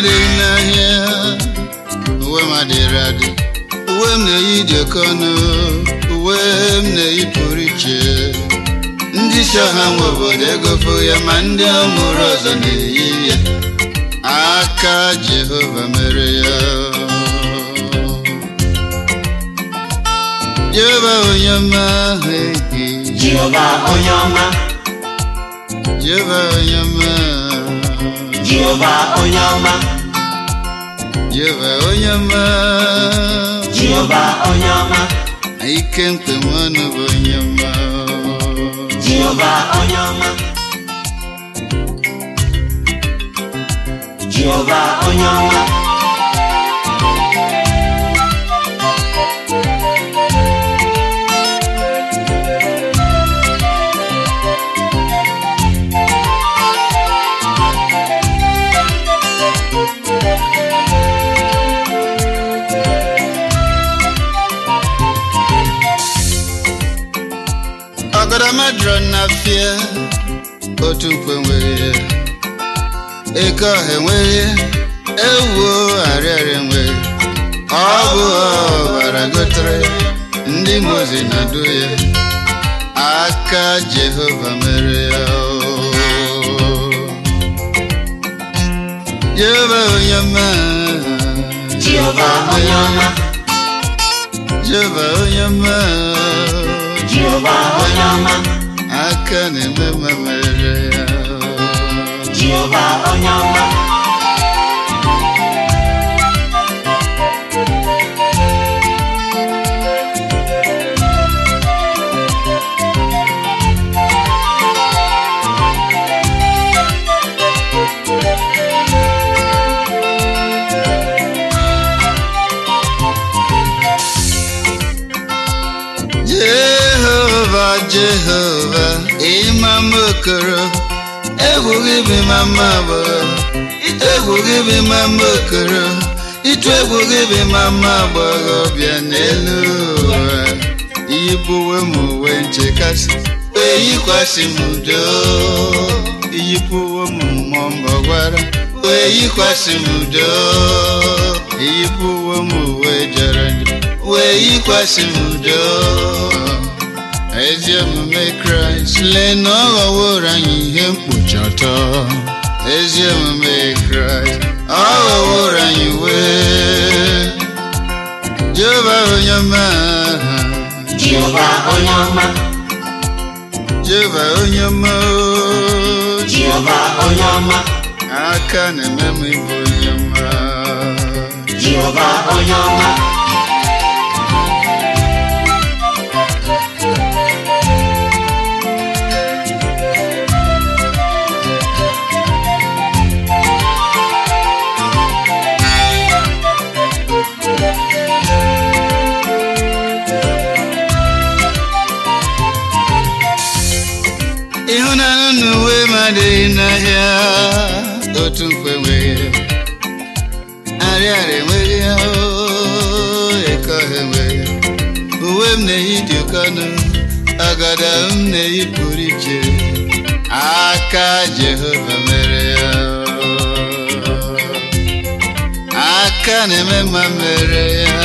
adịghị n'ahịa uwe m adịrị adị uwe m na-eyi dị oke ọnụ uwe m na-eyi pụrụ iche ndị isi ọha nwe obodo egofo ya ma ndị ọmụrụ ọzọ na-eyi ya aka Jehova mere ya Jehova onye ọma ehi Jehova onye ọma Jehova onye ọma Jehova onye ọma Jehova onye ọma Jehova onye ọma ike mkpem ọnụ bụ onye ọma Jehova onye ọma Jehova onye ọma ọgọdọma jụrụ na fie otu mkpe nwere ya eke ọha enweghị ya ewuo arịarị enweghị ọ bụ ọbara gotere ya ndị mozi na-adu ya aka Jehova mere ya Jehova onye ọma Jehova onye ọma Jehova onye ọma Jehova onye ọma aka na-eme mma mere ya Jehova onye ọma Jehova Jehova ịma mma okoro egwu gị bụ ịma mma agbọghọ egwu gị bụ ịma mma okoro ịtụ egwu gị bụ ịma mma agbọghọ bịa n'elu ụwa iyipụwe m uwe nchekasị wee yikwasị m udo iyipụwe m mmụọ mbọgwara wee yikwasị m udo iyipụwe m uwe jọrọ njọ wee yikwasị m udo ezi omume kraịst lee na ọ ghọworo anyị ihe mkpuchi ọtọ ezi omume kraịst ọ ghọworo anyị wee jehova onye ọma Jehova onye ọma jehova onye ọma Jehova onye ọma aka na-eme m ịbụ onye ọma Jehova onye ọma ịhụnanya na uwe m adịghị n'ahịa otu mkpe nwere arịarịa enweghị ya oo, eke ọha enweghị ya. uwe m na-eyi dị oke ọnụ agada m na-eyi pụrụ iche aka Jehova mere ya aka na-eme mma mere ya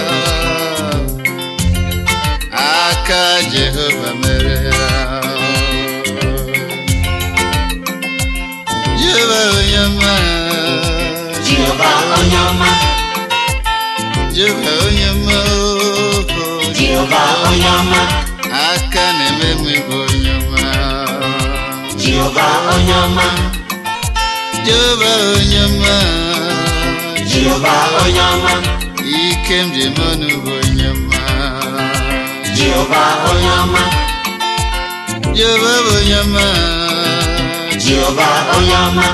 aka Jehova mere ya Jehova onye ọma Jehova onye ọma Jehova onye ọma oo. Jehova onye ọma aka na-eme m ịbụ onye ọma Jehova onye ọma Jehova onye ọma Jehova onye ọma ike m ji eme ọnụ bụ onye ọma Jehova onye ọma Jehova bụ onye ọma Jehova onye ọma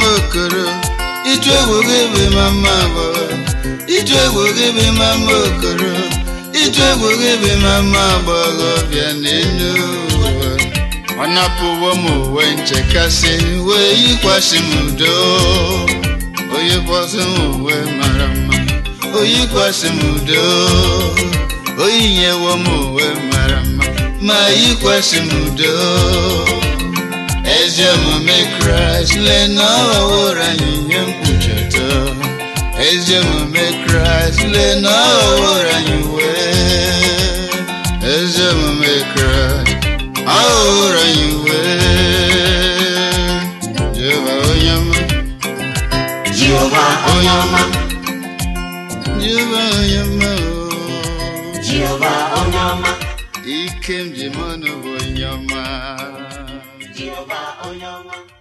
okoro ịtụ egwu gị bụ mama agbọghọ ịtụ egwu gị bụ mama okoro ịtụ egwu gị bụ mama agbọghọ bịa n'elu ụwa ọ napụwo m uwe nchekasị wee yikwasị m udo oyikwasị m uwe mara mma oyikwasị m udo oyinyewo m uwe mara mma ma yikwasị m udo ezi omume kraịst lee na ọ ghọworo anyị ihe mkpuchite ezi omume kraịst lee na ọ ghọworo anyị wee ezi omume kraịst ọ ghọworo anyị wee jehova onye ọma Jehova onye ọma jehova onye ọma o. Jehova onye ọma ike m ji mọnụ bụ onye ọma Jehova onye ọma